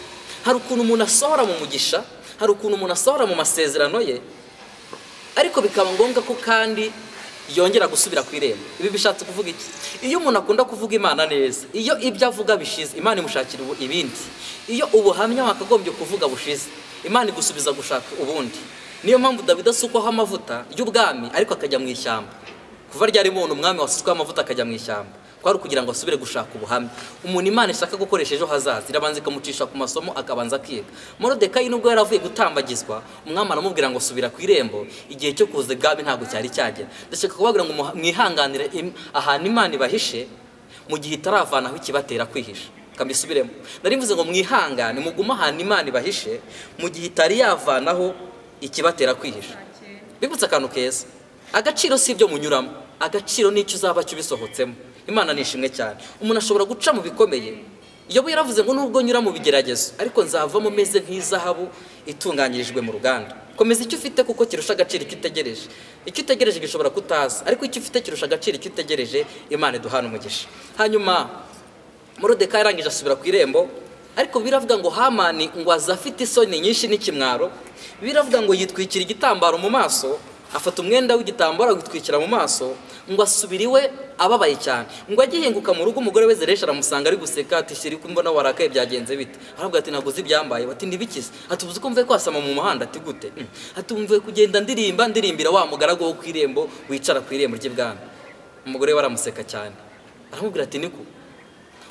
Speaker 1: hari ukuntu umuntu asohora mu mugisha hari ukuntu umuntu asohora mu masezerano ye ariko bikaba ngombwa ko kandi yongera gusubira ku irembo ibi bishatse kuvuga iki iyo umuntu akunda kuvuga imana neza iyo ibyo avuga bishize imana imushakira ubu- ibindi iyo ubuhamya wakagombye kuvuga bushize imana igusubiza gushaka ubundi niyo mpamvu dawidi asukwaho amavuta y'ubwami ariko akajya mu ishyamba kuva ryari umuntu umwami wasutseho amavuta akajya mu ishyamba kwari ukugira ngo asubire gushaka ubuhamya umuntu imana ishaka gukoresha ejo hazaza irabanza ikamucisha ku masomo akabanza akiga morodekayi nubwo yari avuye gutambagizwa umwami aramubwira ngo subira ku irembo igihe cyo kuza ibwami ntabwo cyari cyagera ndashaka kubabwira ngo muha- mwihanganire im- ahantu imana ibahishe mu gihe itaravanaho ikibatera kwihisha kambisubiremo nari mvuze ngo mwihangane mugume ahantu imana ibahishe mu gihe itari yavanaho ikibatera kwihisha bibutse akantu keza agaciro si ibyo munyuramo agaciro ni icyo uzaba cyo ubisohotsemo imana ni ishimwe cyane umuntu ashobora guca mu bikomeye iyo yaravuze ngo nubwo nyura mu bigeragezo ariko nzavamo meze nk'izahabu itunganyirijwe mu ruganda komeza icyo ufite kuko kirusha agaciro icyo utegereje icyo utegereje gishobora kutaza ariko icyo ufite kirusha agaciro icyo utegereje imana iduhana umugisha hanyuma morodekayi arangije asubira ku irembo ariko biravuga ngo hamani ngo aza afite isoni nyinshi n'ikimwaro biravuga ngo yitwikira igitambaro mu maso afata umwenda w'igitambaro awitwikira mu maso ngo asubire iwe ababaye cyane ngo agihinguka mu rugo umugore we zeresha aramusanga ari guseka ati shiri ko mbona warakaye byagenze bite aravuga ati ntabwo uzi ibyambaye bati ntibikize ati uzi ko mvuye kwasama mu muhanda ati gute "Mm." ati mvuye kugenda ndirimba ndirimbira wa mugaragu wo ku irembo wicara ku irembo ry'ibwami umugore we aramuseka cyane aramubwira ati niko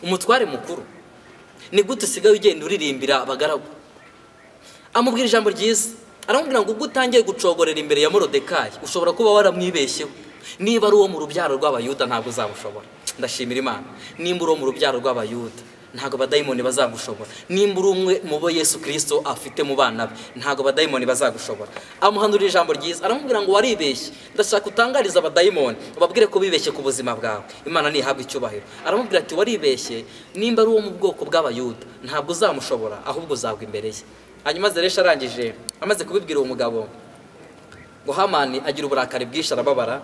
Speaker 1: umutware mukuru ni gute usigaye ugenda uririmbira abagaragu amubwira ijambo ryiza aramubwira ngo ubwo utangiye gucogorera imbere ya morodekayi ushobora kuba waramwibeshyeho niba ari uwo mu rubyaro rw'abayuda ntabwo uzamushobora ndashimira imana nimba uri uwo mu rubyaro rw'abayuda ntabwo abadayimoni bazagushobora nimba uri umwe mu bo yesu kirisito afite mu bana be ntabwo abadayimoni bazagushobora amuhanurira ijambo ryiza aramubwira ngo waribeshye ndashaka utangariza abadayimoni ubabwire ko bibeshye ku buzima bwawe imana ntihabwe icyubahiro aramubwira ati waribeshye nimba ari uwo mu bwoko bw'abayuda ntabwo uzamushobora ahubwo uzagwa imbere ye hanyuma zeresha arangije amaze kubibwira uwo mugabo ngo hamani agira uburakari bwinshi arababara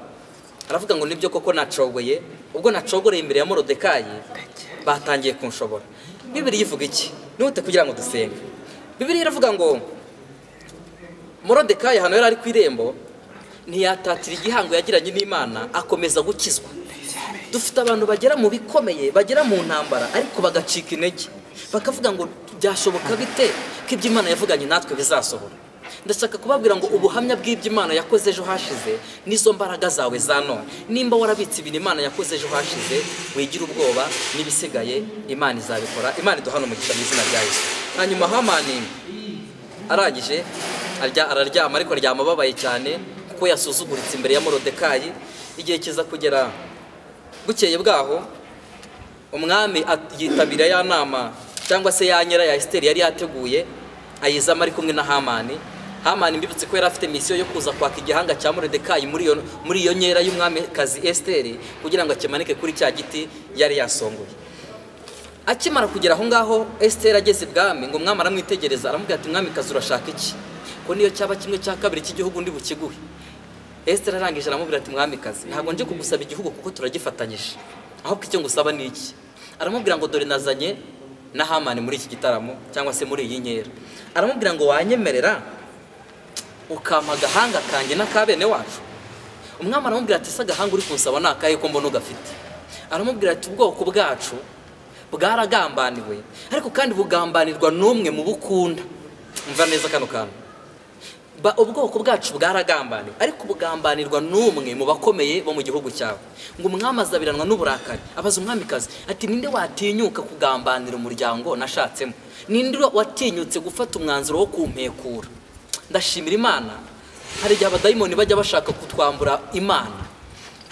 Speaker 1: aravuga ngo nibyo koko nacogoye ubwo nacogoreye imbere ya morodekayi batangiye kunshobora bibiri ivuga iki nihute kugira ngo dusenge bibiri iravuga ngo morodekayi hano yari ari ku irembo ntiyatatira igihango yagiranye n'imana akomeza gukizwa dufite abantu bagera mu bikomeye bagera mu ntambara ariko bagacika intege bakavuga ngo byashoboka bite ko ibyo imana yavuganye natwe bizasohora ndashaka kubabwira ngo ubuhamya bw'ibyo imana yakoze ejo hashize n'izo mbaraga zawe za none nimba warabitse ibintu imana yakoze ejo hashize wigira ubwoba n'ibisigaye imana izabikora imana iduhana umugisha mu izina rya yesu hanyuma hamani arangije araryama ariko aryama ababaye cyane kuko yasuzuguritse imbere ya morodekayi igihe kiza kugera bukeye bwaho umwami yitabira ya nama cyangwa se ya nyira ya esiteri yari yateguye ayizamo ari kumwe na hamani hamani mbibutse ko yari afite misiyo yo kuza kwaka igihanga cya morodekayi muri iyo nkera y'umwamikazi esiteri kugira ngo akimanike kuri cya giti yari yasongoye akimara kugera aho ngaho esiteri ageze ibwami ngo umwami aramwitegereza aramubwira ati mwamikazi urashaka iki ko niyo cyaba kimwe cya kabiri cy'igihugu ndi bukiguhe esiteri arangije aramubwira ati mwamikazi ntabwo nje kugusaba igihugu kuko turagifatanyije ahubwo icyo ngusaba ni iki aramubwira ngo dore nazanye na hamani muri iki gitaramo cyangwa se muri iyi nkera aramubwira ngo wanyemerera ukampa agahanga kanjye n'aka bene wacu umwami aramubwira ati ese agahanga uri kunsaba ni akahe ko mbona ugafite aramubwira ati ubwoko bwacu bwaragambaniwe ariko kandi bugambanirwa n'umwe mu bukunda mva neza kano kantu ubwoko bwacu bwaragambaniwe ariko bugambanirwa n'umwe mu bakomeye bo mu gihugu cyawe ngo umwami azabiranwa n'uburakari abaza umwamikazi ati ninde watinyuka kugambanira umuryango nashatsemo ninde watinyutse gufata umwanzuro wo kumpekura ndashimira imana hari igihe abadayimoni bajya bashaka kutwambura imana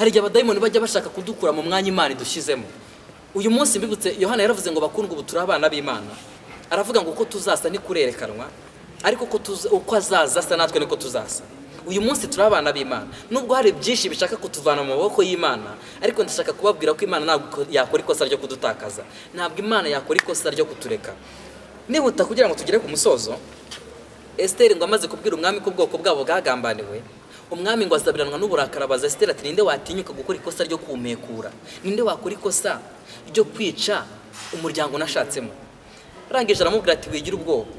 Speaker 1: hari igihe abadayimoni bajya bashaka kudukura mu mwanya imana idushyizemo uyu munsi mbibutse yohana yaravuze ngo bakundwe ubu turi abana b'imana aravuga ngo uko tuzasa ntikurerekanwa ariko uko azaza asa natwe niko tuzasa uyu munsi turi abana b'imana nubwo hari byinshi bishaka kutuvana mu maboko y'imana ariko ndashaka kubabwira ko imana ntabwo yakora ikosa ryo kudutakaza ntabwo imana yakora ikosa ryo kutureka nihuta kugira ngo tugere ku musozo esiteri ngo amaze kubwira umwami ko ubwoko bwabo bwagambaniwe umwami ngo azabiranwa n'uburakari abaza esiteri ati ninde watinyuka gukora ikosa ryo kumekura ninde wakora ikosa ryo kwica umuryango unashatsemo arangije aramubwira ati wigira ubwoba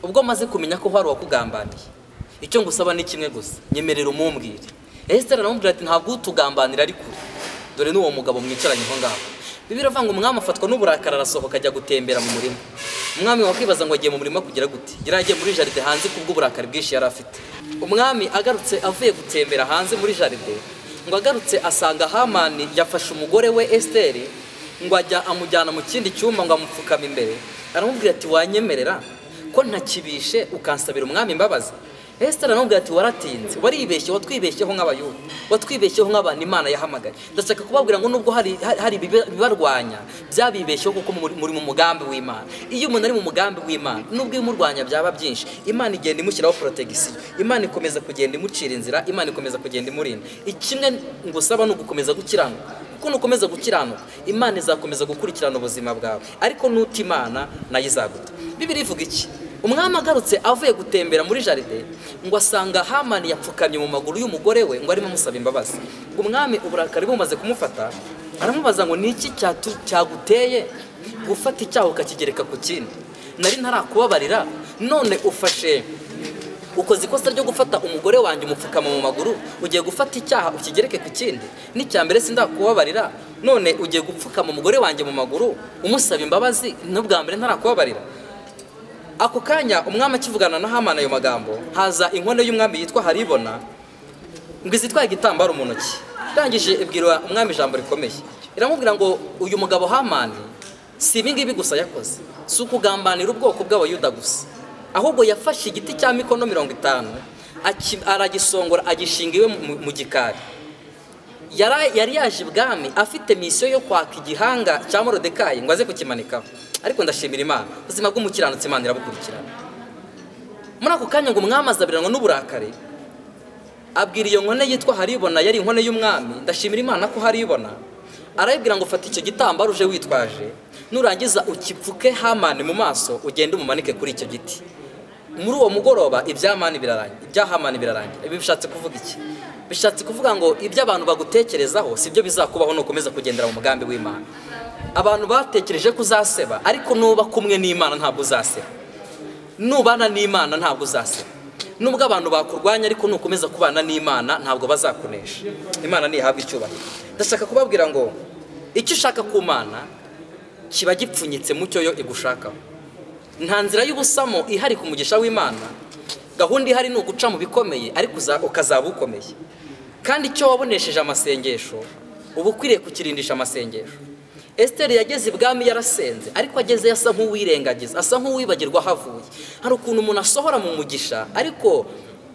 Speaker 1: ubwo amaze kumenya ko hari uwakugambaniye icyo ngusaba ni kimwe gusa nyemerera umumbwire esiteri aramubwira ati ntabwo utugambanira ari kure dore n'uwo mugabo mwicaranye aho ngaho bibiri avuga ngo umwami afatwa n'uburakari arasohoka ajya gutembera mu murima umwami wakwibaza ngo agiye mu murima kugira gute yari agiye muri jaride hanze kubw'uburakari bwinshi yari afite umwami agarutse avuye gutembera hanze muri jaride ngo agarutse asanga hamani yafashe umugore we esiteri ngo ajya amujyana mu kindi cyumba ngo amupfukame imbere aramubwira ati wanyemerera ko ntakibishe ukansabira umwami imbabazi esitara aramubwira ati waratinze waribeshye watwibeshyeho nk'abayuda watwibeshyeho nk'abantu imana yahamagaye ndashaka kubabwira ngo nubwo hari ibibarwanya byabibeshyeho kuko muri mu mugambi w'imana iyo umuntu ari mu mugambi w'imana nubwo imurwanya byaba byinshi imana igenda imushyiraho porotegisiyo imana ikomeza kugenda imucira inzira imana ikomeza kugenda imurinda ikimwe ngusaba ni ugukomeza gukiranuka kuko nukomeza gukiranuka imana izakomeza gukurikirana ubuzima bwawe ariko nuta imana nayo izaguta bibiri ivuga iki umwami agarutse avuye gutembera muri jaride ngo asanga hamani yapfukamye mu maguru y'umugore we ngo arimo amusaba imbabazi ngo umwami uburakari bumaze kumufata aramubaza ngo ni iki cyaguteye gufata icyaha ukakigereka ku kindi nari ntarakubabarira none ufashe ukoze ikosa ryo gufata umugore wanjye umupfukama mu maguru ugiye gufata icyaha ukigereke ku kindi n'icyambere sindakubabarira none ugiye gupfukama umugore wanjye mu maguru umusaba imbabazi n'ubwa mbere ntarakubabarira ako kanya umwami akivugana na hamana ayo magambo haza inkono y'umwami yitwa haribona ngo izitwaye igitambaro mu ntoki irangije ibwira umwami ijambo rikomeye iramubwira ngo uyu mugabo hamani si ibi ngibi gusa yakoze si ukugambanira ubwoko bw'abayuda gusa ahubwo yafashe igiti cya mikono mirongo itanu aragisongora agishinga iwe mu gikari yari yari yaje ibwami afite misiyo yo kwaka igihanga cya morodekayi ngo aze kukimanikaho ariko ndashimira imana ubuzima bw'umukiranutsi imana irabukurikirana muri ako kanya ngo umwami azabiranwa n'uburakari abwira iyo nkone yitwa haribona yari inkone y'umwami ndashimira imana ko haribona arayibwira ngo ufate icyo gitambaro uje witwaje nurangiza ukipfuke hamani mu maso ugende umumanike kuri icyo giti muri uwo mugoroba ibyamani birarangira ibyahamani birarangira ibi bishatse kuvuga iki bishatse kuvuga ngo ibyo abantu bagutekerezaho si byo bizakubaho nukomeza kugendera mu mugambi w'imana abantu batekereje ko uzaseba ariko nuba kumwe n'imana ntabwo uzaseba nubana n'imana ntabwo uzaseba nubwo abantu bakurwanya ariko nukomeza kubana n'imana ntabwo bazakunesha imana ntihabwa icyubahiro ndashaka kubabwira ngo icyo ushaka ku mana kiba gipfunyitse mu cyo yo igushakaho nta nzira y'ubusamo ihari ku mugisha w'imana gahunda ihari ni uguca mu bikomeye ariko ukazaba ukomeye kandi icyo wabonesheje amasengesho uba ukwiriye kukirindisha amasengesho esiteri yageze ibwami yarasenze ariko agezeyo asa nk'uwirengagiza asa nk'uwibagirwa aho avuye hari ukuntu umuntu asohora mu mugisha ariko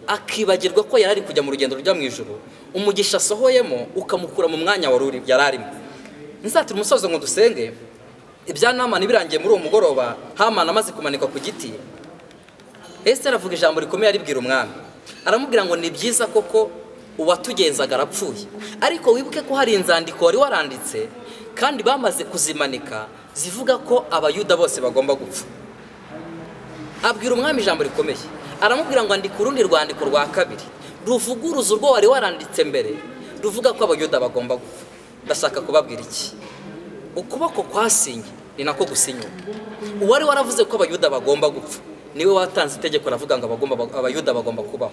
Speaker 1: akibagirwa ko yari ari kujya mu rugendo rujya mu ijoro umugisha asohoyemo ukamukura mu mwanya wari yari arimo nsatira umusozo ngo dusenge ibya namani birangiye muri uwo mugoroba hamana amaze kumanikwa ku giti Esiteri avuga ijambo rikomeye aribwira umwami aramubwira ngo ni byiza koko uwatugenzaga arapfuye ariko wibuke ko hari inzandiko wari waranditse kandi bamaze kuzimanika zivuga ko abayuda bose bagomba gupfa abwira umwami ijambo rikomeye aramubwira ngo andika urundi rwandiko rwa kabiri ruvuguruza urwo wari waranditse mbere ruvuga ko abayuda bagomba gupfa ndashaka kubabwira iki ukuboko kwasinye ni nako gusinywa uwari waravuze ko abayuda bagomba gupfa niwe watanze itegeko ravuga ngo abayuda bagomba kubaho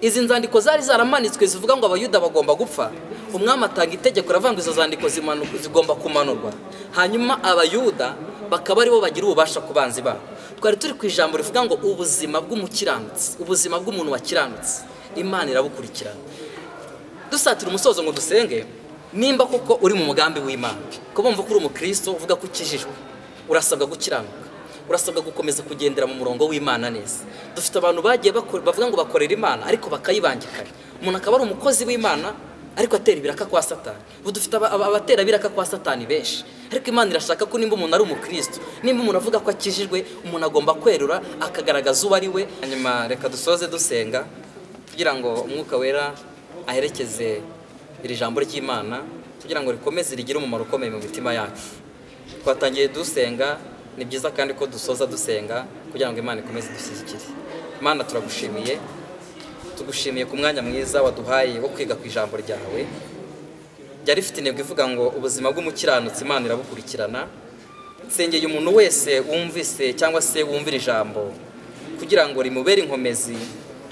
Speaker 1: izi nzandiko zari zaramanitswe zivuga ngo abayuda bagomba gupfa umwami atanga itegeko ravuga ngo izo zandiko zigomba kumanurwa hanyuma abayuda bakaba aribo bagira ububasha ku banzi babo twari turi ku ijambo rivuga ngo ubuzima bw'umukiranutsi ubuzima bw'umuntu wakiranutse imana irabukurikirana dusatira umusozo ngo dusenge nimba kuko uri mu mugambi w'imana ko bumva ko uri umukristo uvuga ko ukijijwe urasabwa gukiranuka urasabwa gukomeza kugendera mu murongo w'imana neza dufite abantu bagiye bavuga ngo bakorera imana ariko bakayibangikanya umuntu akaba ari umukozi w'imana ariko atera ibiraka kwa satani ubu dufite abatera ibiraka kwa satani benshi ariko imana irashaka ko nimba umuntu ari umukristo nimba umuntu avuga ko akijijwe umuntu agomba kwerura akagaragaza uwo ari we hanyuma reka dusoze dusenga kugira ngo umwuka wera aherekeze iri jambo ry'imana kugira ngo rikomeze rigire umumaro ukomeye mu mitima yacu twatangiye dusenga ni byiza kandi ko dusoza dusenga kugira ngo imana ikomeze idushyigikire imana turagushimiye tugushimiye ku mwanya mwiza waduhaye wo kwiga ku ijambo ryawe ryari rifite intego ivuga ngo ubuzima bw'umukiranutsi imana irabukurikirana nsengeye umuntu wese wumvise cyangwa se wumvira ijambo kugira ngo rimubere inkomezi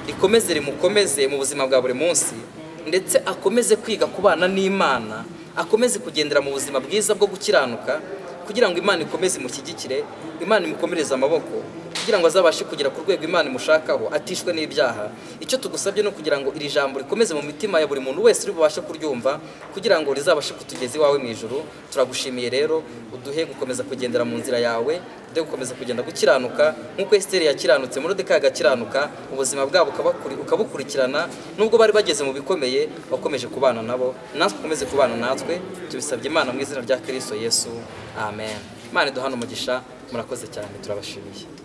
Speaker 1: rikomeze rimukomeze mu buzima bwa buri munsi ndetse akomeze kwiga kubana n'imana akomeze kugendera mu buzima bwiza bwo gukiranuka kugira ngo imana ikomeze imushyigikire imana imukomereze amaboko kugira ngo azabashe kugera ku rwego imana imushakaho atishwe n'ibyaha icyo tugusabye ni ukugira ngo iri jambo rikomeze mu mitima ya buri muntu wese uri bubashe kuryumva kugira ngo rizabashe kutugeza iwawe mu ijoro turagushimiye rero uduhe gukomeza kugendera mu nzira yawe uduhe gukomeza kugenda gukiranuka nk'uko esiteri yakiranutse muri deka agakiranuka ubuzima bwabo ukabukurikirana nubwo bari bageze mu bikomeye wakomeje kubana nabo natwe ukomeze kubana natwe tubisabye imana mu izina rya kirisito yesu amen imana iduhana umugisha murakoze cyane turabashimiye